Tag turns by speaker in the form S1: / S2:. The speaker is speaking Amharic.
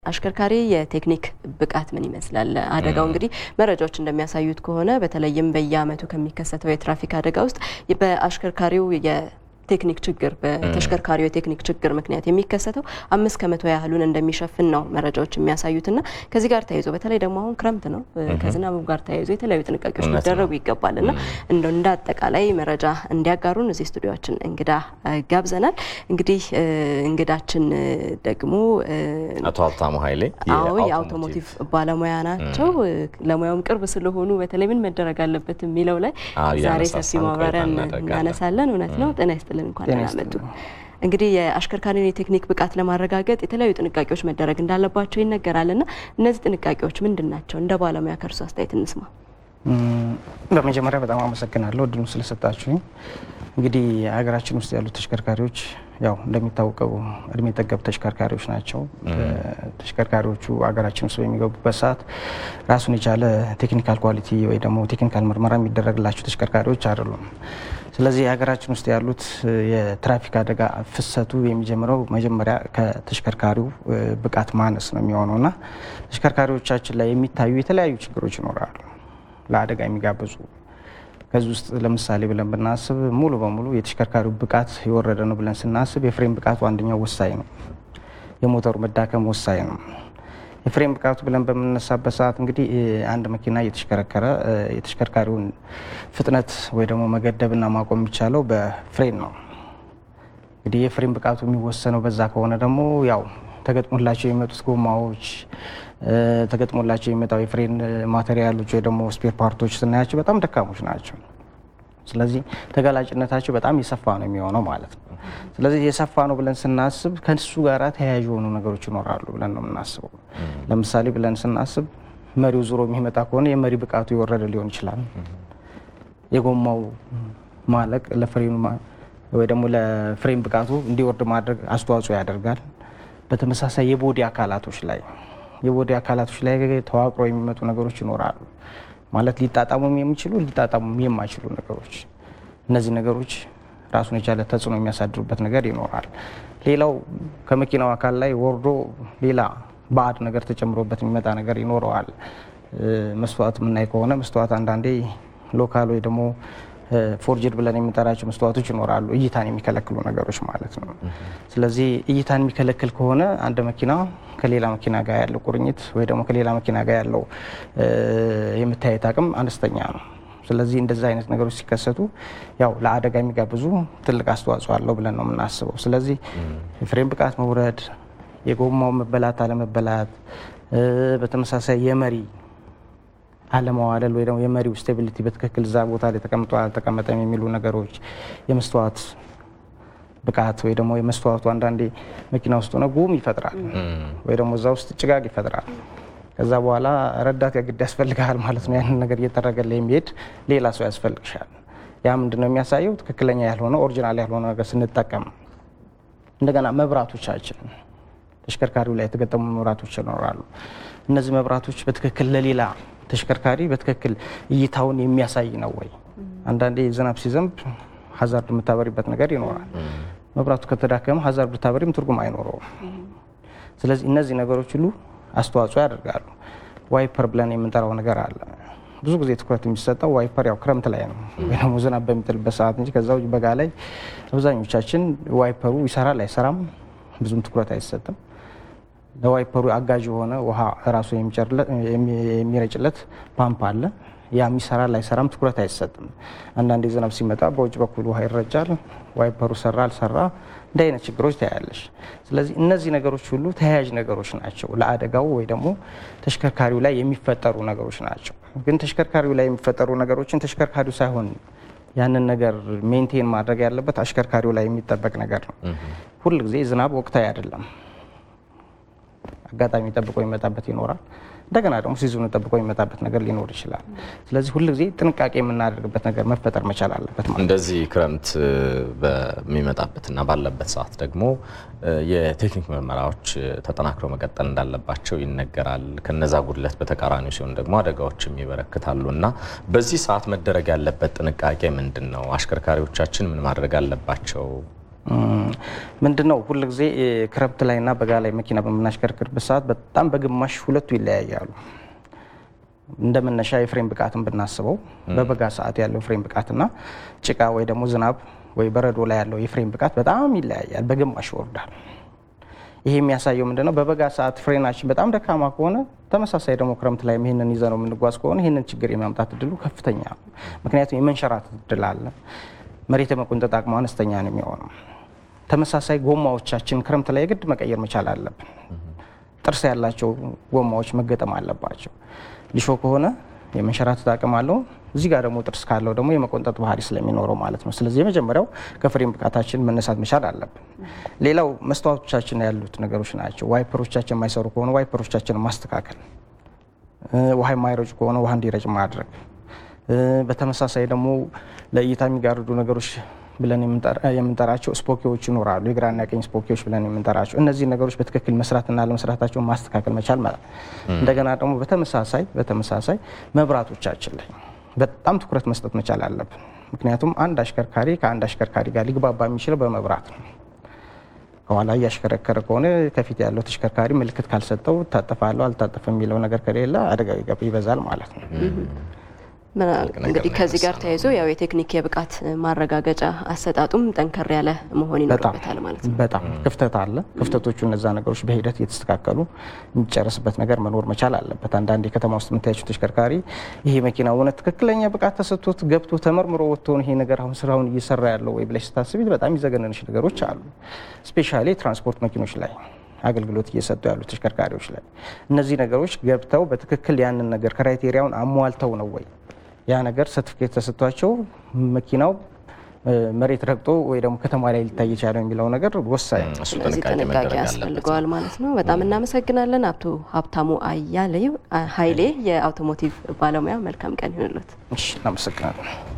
S1: የአሽከርካሪ የቴክኒክ ብቃት ምን ይመስላል? አደጋው እንግዲህ መረጃዎች እንደሚያሳዩት ከሆነ በተለይም በየዓመቱ ከሚከሰተው የትራፊክ አደጋ ውስጥ በአሽከርካሪው ቴክኒክ ችግር በተሽከርካሪው የቴክኒክ ችግር ምክንያት የሚከሰተው አምስት ከመቶ ያህሉን እንደሚሸፍን ነው መረጃዎች የሚያሳዩትና ከዚህ ጋር ተያይዞ በተለይ ደግሞ አሁን ክረምት ነው ከዝናቡ ጋር ተያይዞ የተለያዩ ጥንቃቄዎች ሊደረጉ ይገባልና እንደው እንደ አጠቃላይ መረጃ እንዲያጋሩን እዚህ ስቱዲዮችን እንግዳ ጋብዘናል። እንግዲህ እንግዳችን ደግሞ
S2: አቶ ሀብታሙ ኃይሌ
S1: አዎ የአውቶሞቲቭ ባለሙያ ናቸው። ለሙያውም ቅርብ ስለሆኑ በተለይ ምን መደረግ አለበት የሚለው ላይ ዛሬ ሰፊ ማብራሪያ እናነሳለን። እውነት ነው። ጤና ይስጥልን እንኳን ደህና መጡ። እንግዲህ የአሽከርካሪን የቴክኒክ ብቃት ለማረጋገጥ የተለያዩ ጥንቃቄዎች መደረግ እንዳለባቸው ይነገራልና እነዚህ ጥንቃቄዎች ምንድን ናቸው? እንደ ባለሙያ ከእርሱ አስተያየት እንስማ።
S3: በመጀመሪያ በጣም አመሰግናለሁ እድሉ ስለሰጣችሁኝ። እንግዲህ ሀገራችን ውስጥ ያሉት ተሽከርካሪዎች ያው እንደሚታወቀው እድሜ ጠገብ ተሽከርካሪዎች ናቸው። ተሽከርካሪዎቹ ሀገራችን ውስጥ በሚገቡበት ሰዓት ራሱን የቻለ ቴክኒካል ኳሊቲ ወይ ደግሞ ቴክኒካል ምርመራ የሚደረግላቸው ተሽከርካሪዎች አይደሉም። ስለዚህ ሀገራችን ውስጥ ያሉት የትራፊክ አደጋ ፍሰቱ የሚጀምረው መጀመሪያ ከተሽከርካሪው ብቃት ማነስ ነው የሚሆነውና ተሽከርካሪዎቻችን ላይ የሚታዩ የተለያዩ ችግሮች ይኖራሉ ለአደጋ የሚጋብዙ ከዚህ ውስጥ ለምሳሌ ብለን ብናስብ ሙሉ በሙሉ የተሽከርካሪው ብቃት የወረደ ነው ብለን ስናስብ የፍሬም ብቃቱ አንደኛው ወሳኝ ነው። የሞተሩ መዳከም ወሳኝ ነው። የፍሬም ብቃቱ ብለን በምንነሳበት ሰዓት እንግዲህ አንድ መኪና እየተሽከረከረ የተሽከርካሪውን ፍጥነት ወይ ደግሞ መገደብና ማቆም የሚቻለው በፍሬን ነው። እንግዲህ የፍሬም ብቃቱ የሚወሰነው በዛ ከሆነ ደግሞ ያው ተገጥሞላቸው የሚመጡት ጎማዎች ተገጥሞላቸው የሚመጣው የፍሬን ማቴሪያሎች ወይ ደግሞ ስፔር ፓርቶች ስናያቸው በጣም ደካሞች ናቸው። ስለዚህ ተጋላጭነታቸው በጣም የሰፋ ነው የሚሆነው ማለት ነው። ስለዚህ የሰፋ ነው ብለን ስናስብ ከሱ ጋር ተያያዥ የሆኑ ነገሮች ይኖራሉ ብለን ነው የምናስበው። ለምሳሌ ብለን ስናስብ መሪው ዙሮ የሚመጣ ከሆነ የመሪ ብቃቱ የወረደ ሊሆን ይችላል። የጎማው ማለቅ ለፍሬኑ ወይ ደግሞ ለፍሬም ብቃቱ እንዲወርድ ማድረግ አስተዋጽኦ ያደርጋል። በተመሳሳይ የቦዲ አካላቶች ላይ የቦዲ አካላቶች ላይ ተዋቅሮ የሚመጡ ነገሮች ይኖራሉ። ማለት ሊጣጣሙም የሚችሉ ሊጣጣሙም የማይችሉ ነገሮች፣ እነዚህ ነገሮች ራሱን የቻለ ተጽዕኖ የሚያሳድሩበት ነገር ይኖራል። ሌላው ከመኪናው አካል ላይ ወርዶ ሌላ ባዕድ ነገር ተጨምሮበት የሚመጣ ነገር ይኖረዋል። መስተዋት የምናይ ከሆነ መስተዋት አንዳንዴ ሎካል ወይ ደግሞ ፎርጅድ ብለን የምንጠራቸው መስተዋቶች ይኖራሉ፣ እይታን የሚከለክሉ ነገሮች ማለት ነው። ስለዚህ እይታን የሚከለክል ከሆነ አንድ መኪና ከሌላ መኪና ጋር ያለው ቁርኝት ወይ ደግሞ ከሌላ መኪና ጋር ያለው የመታየት አቅም አነስተኛ ነው። ስለዚህ እንደዚህ አይነት ነገሮች ሲከሰቱ ያው ለአደጋ የሚጋብዙ ትልቅ አስተዋጽኦ አለው ብለን ነው የምናስበው። ስለዚህ የፍሬም ብቃት መውረድ፣ የጎማው መበላት አለመበላት፣ በተመሳሳይ የመሪ አለመዋለል ወይ ደግሞ የመሪው ስቴቢሊቲ በትክክል እዛ ቦታ ላይ ተቀምጦ አልተቀመጠም የሚሉ ነገሮች፣ የመስተዋት ብቃት ወይ ደግሞ የመስተዋቱ አንዳንዴ መኪና ውስጥ ሆነ ጉም ይፈጥራል ወይ ደግሞ እዛ ውስጥ ጭጋግ ይፈጥራል። ከዛ በኋላ ረዳት የግድ ያስፈልግሃል ማለት ነው። ያንን ነገር እየተደረገለ የሚሄድ ሌላ ሰው ያስፈልግሻል። ያ ምንድን ነው የሚያሳየው? ትክክለኛ ያልሆነ ኦሪጂናል ያልሆነ ነገር ስንጠቀም። እንደገና መብራቶቻችን ተሽከርካሪው ላይ የተገጠሙ መብራቶች ይኖራሉ። እነዚህ መብራቶች በትክክል ለሌላ ተሽከርካሪ በትክክል እይታውን የሚያሳይ ነው ወይ? አንዳንዴ ዝናብ ሲዘንብ ሀዛርድ የምታበሪበት ነገር ይኖራል። መብራቱ ከተዳከመ ሀዛርድ ብታበሪም ትርጉም አይኖረውም። ስለዚህ እነዚህ ነገሮች ሁሉ አስተዋጽኦ ያደርጋሉ። ዋይፐር ብለን የምንጠራው ነገር አለ። ብዙ ጊዜ ትኩረት የሚሰጠው ዋይፐር ያው ክረምት ላይ ነው ወይ ደግሞ ዝናብ በሚጥልበት ሰዓት እንጂ ከዛ ውጭ በጋ ላይ አብዛኞቻችን ዋይፐሩ ይሰራል አይሰራም ብዙም ትኩረት አይሰጥም። ለዋይፐሩ አጋዥ የሆነ ውሃ ራሱ የሚረጭለት ፓምፕ አለ። ያ የሚሰራል አይሰራም ትኩረት አይሰጥም። አንዳንዴ ዝናብ ሲመጣ በውጭ በኩል ውሃ ይረጫል። ዋይፐሩ ሰራ አልሰራ እንደ አይነት ችግሮች ታያለሽ። ስለዚህ እነዚህ ነገሮች ሁሉ ተያያዥ ነገሮች ናቸው ለአደጋው ወይ ደግሞ ተሽከርካሪው ላይ የሚፈጠሩ ነገሮች ናቸው። ግን ተሽከርካሪው ላይ የሚፈጠሩ ነገሮችን ተሽከርካሪው ሳይሆን ያንን ነገር ሜንቴን ማድረግ ያለበት አሽከርካሪው ላይ የሚጠበቅ ነገር ነው። ሁል ጊዜ ዝናብ ወቅታዊ አይደለም። አጋጣሚ ጠብቆ የሚመጣበት ይኖራል። እንደገና ደግሞ ሲዝኑ ጠብቆ የሚመጣበት ነገር ሊኖር ይችላል። ስለዚህ ሁል ጊዜ ጥንቃቄ የምናደርግበት ነገር መፈጠር መቻል አለበት ማለት ነው።
S2: እንደዚህ ክረምት በሚመጣበትና ባለበት ሰዓት ደግሞ የቴክኒክ ምርመራዎች ተጠናክረው መቀጠል እንዳለባቸው ይነገራል። ከነዛ ጉድለት በተቃራኒው ሲሆን ደግሞ አደጋዎችም ይበረክታሉ እና በዚህ ሰዓት መደረግ ያለበት ጥንቃቄ ምንድን ነው? አሽከርካሪዎቻችን ምን ማድረግ አለባቸው?
S3: ምንድን ነው ሁል ጊዜ ክረምት ላይና በጋ ላይ መኪና በምናሽከርክርበት ሰዓት በጣም በግማሽ ሁለቱ ይለያያሉ። እንደ መነሻ የፍሬም ብቃትን ብናስበው በበጋ ሰዓት ያለው ፍሬም ብቃትና ጭቃ ወይ ደግሞ ዝናብ ወይ በረዶ ላይ ያለው የፍሬም ብቃት በጣም ይለያያል፣ በግማሽ ይወርዳል። ይሄ የሚያሳየው ምንድነው? በበጋ ሰዓት ፍሬናችን በጣም ደካማ ከሆነ ተመሳሳይ ደግሞ ክረምት ላይ ይህንን ይዘ ነው የምንጓዝ ከሆነ ይህንን ችግር የማምጣት እድሉ ከፍተኛ ነው። ምክንያቱም የመንሸራተት እድል አለ። መሬት የመቆንጠጥ አቅሙ አነስተኛ ነው የሚሆነው። ተመሳሳይ ጎማዎቻችን ክረምት ላይ የግድ መቀየር መቻል አለብን። ጥርስ ያላቸው ጎማዎች መገጠም አለባቸው። ሊሾ ከሆነ የመንሸራተት አቅም አለው። እዚህ ጋር ደግሞ ጥርስ ካለው ደግሞ የመቆንጠጥ ባህሪ ስለሚኖረው ማለት ነው። ስለዚህ የመጀመሪያው ከፍሬም ብቃታችን መነሳት መቻል አለብን። ሌላው መስተዋቶቻችን ያሉት ነገሮች ናቸው። ዋይፐሮቻችን የማይሰሩ ከሆነ ዋይፐሮቻችንን ማስተካከል፣ ውሃ የማይረጩ ከሆነ ውሃ እንዲረጭ ማድረግ። በተመሳሳይ ደግሞ ለእይታ የሚጋርዱ ነገሮች ብለን የምንጠራቸው ስፖኪዎች ይኖራሉ። የግራና የቀኝ ስፖኪዎች ብለን የምንጠራቸው እነዚህ ነገሮች በትክክል መስራትና ለመስራታቸውን ማስተካከል መቻል ማለት እንደገና ደግሞ በተመሳሳይ በተመሳሳይ መብራቶቻችን ላይ በጣም ትኩረት መስጠት መቻል አለብን። ምክንያቱም አንድ አሽከርካሪ ከአንድ አሽከርካሪ ጋር ሊግባባ የሚችለው በመብራት ነው። ከኋላ እያሽከረከረ ከሆነ ከፊት ያለው ተሽከርካሪ ምልክት ካልሰጠው ታጠፋለሁ አልታጠፍም የሚለው ነገር ከሌለ አደጋ ይበዛል ማለት ነው።
S1: እንግዲህ ከዚህ ጋር ተያይዞ ያው የቴክኒክ የብቃት ማረጋገጫ አሰጣጡም ጠንከር ያለ መሆን ይኖርበታል ማለት ነው።
S3: በጣም ክፍተት አለ። ክፍተቶቹ እነዛ ነገሮች በሂደት እየተስተካከሉ የሚጨርስበት ነገር መኖር መቻል አለበት። አንዳንድ የከተማ ውስጥ የምታያቸው ተሽከርካሪ ይሄ መኪና እውነት ትክክለኛ ብቃት ተሰጥቶት ገብቶ ተመርምሮ ወጥቶን ይሄ ነገር አሁን ስራውን እየሰራ ያለው ወይ ብለሽ ስታስቢ በጣም ይዘገነንሽ ነገሮች አሉ። ስፔሻሊ ትራንስፖርት መኪኖች ላይ አገልግሎት እየሰጡ ያሉ ተሽከርካሪዎች ላይ እነዚህ ነገሮች ገብተው በትክክል ያንን ነገር ክራይቴሪያውን አሟልተው ነው ወይ ያ ነገር ሰርቲፊኬት ተሰጥቷቸው መኪናው መሬት ረግጦ ወይ ደግሞ ከተማ ላይ ሊታይ የቻለው የሚለው ነገር ወሳኝ ነው።
S1: ስለዚህ ጥንቃቄ ያስፈልገዋል ማለት ነው። በጣም እናመሰግናለን አቶ ሀብታሙ አያሌው ኃይሌ የአውቶሞቲቭ ባለሙያ። መልካም ቀን ይሁንልዎት።
S3: እሺ፣ እናመሰግናለን።